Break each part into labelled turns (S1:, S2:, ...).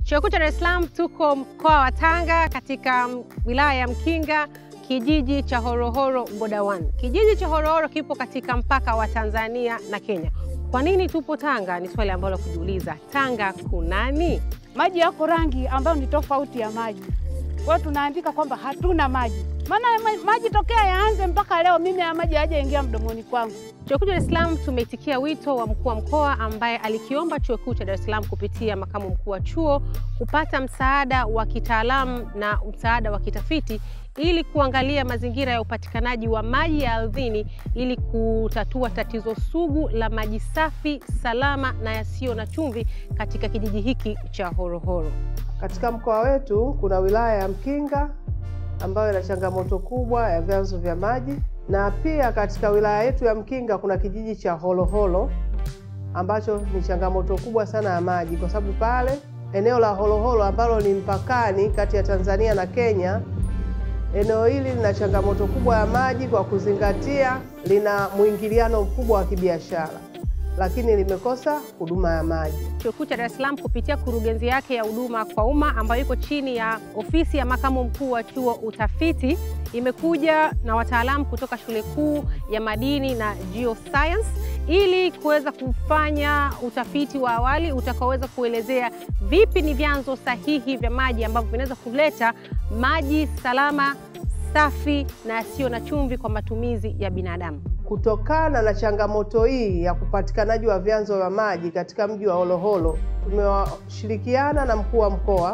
S1: Chuo Kikuu cha Dar es Salaam tuko mkoa wa Tanga katika wilaya ya Mkinga kijiji cha Horohoro Boda One. Kijiji cha Horohoro kipo katika mpaka wa Tanzania na Kenya. Kwa nini tupo Tanga? Ni swali ambalo kujiuliza. Tanga kunani?
S2: Maji yako rangi ambayo ni tofauti ya maji, kwa hiyo tunaandika kwamba hatuna maji. Maana maji tokea yaanze mpaka leo mimi haya maji hayajaingia mdomoni kwangu.
S1: Chuo Kikuu cha Dar es Salaam tumeitikia wito wa mkuu wa mkoa ambaye alikiomba Chuo Kikuu cha Dar es Salaam kupitia makamu mkuu wa chuo kupata msaada wa kitaalamu na msaada wa kitafiti ili kuangalia mazingira ya upatikanaji wa maji ya ardhini ili kutatua tatizo sugu la maji safi, salama na yasiyo na chumvi katika kijiji hiki cha Horohoro.
S3: Katika mkoa wetu kuna wilaya ya Mkinga ambayo ina changamoto kubwa ya vyanzo vya maji, na pia katika wilaya yetu ya Mkinga kuna kijiji cha Holoholo ambacho ni changamoto kubwa sana ya maji, kwa sababu pale eneo la Holoholo ambalo ni mpakani kati ya Tanzania na Kenya, eneo hili lina changamoto kubwa ya maji kwa kuzingatia lina mwingiliano mkubwa wa kibiashara, lakini limekosa huduma ya maji.
S1: Chuo Kikuu cha Dar es Salaam kupitia kurugenzi yake ya huduma kwa umma ambayo iko chini ya ofisi ya makamu mkuu wa chuo utafiti, imekuja na wataalamu kutoka shule kuu ya madini na geoscience ili kuweza kufanya utafiti wa awali utakaoweza kuelezea vipi ni vyanzo sahihi vya maji ambavyo vinaweza kuleta maji salama, safi na yasiyo na chumvi kwa matumizi ya binadamu.
S3: Kutokana na changamoto hii ya upatikanaji wa vyanzo vya maji katika mji wa Holoholo, tumeshirikiana na mkuu wa mkoa,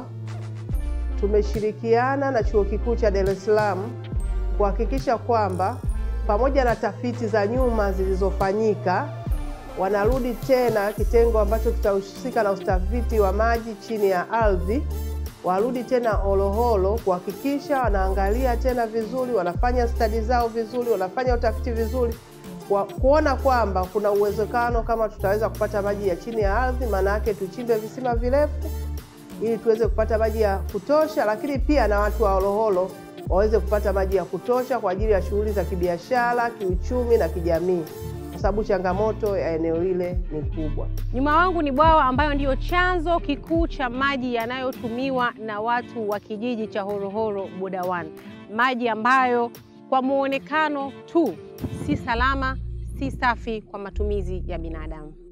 S3: tumeshirikiana na Chuo Kikuu cha Dar es Salaam kuhakikisha kwamba pamoja na tafiti za nyuma zilizofanyika, wanarudi tena kitengo ambacho kitahusika na utafiti wa maji chini ya ardhi, warudi tena Holoholo kuhakikisha wanaangalia tena vizuri, wanafanya stadi zao vizuri, wanafanya utafiti vizuri, kwa kuona kwamba kuna uwezekano kama tutaweza kupata maji ya chini ya ardhi, maana yake tuchimbe visima virefu ili tuweze kupata maji ya kutosha, lakini pia na watu wa Holoholo waweze kupata maji ya kutosha kwa ajili ya shughuli za kibiashara, kiuchumi na kijamii, kwa sababu changamoto ya eneo lile ni kubwa.
S1: Nyuma wangu ni bwawa ambayo ndiyo chanzo kikuu cha maji yanayotumiwa na watu wa kijiji cha Horohoro Boda One, maji ambayo kwa muonekano tu si salama, si safi kwa matumizi ya binadamu.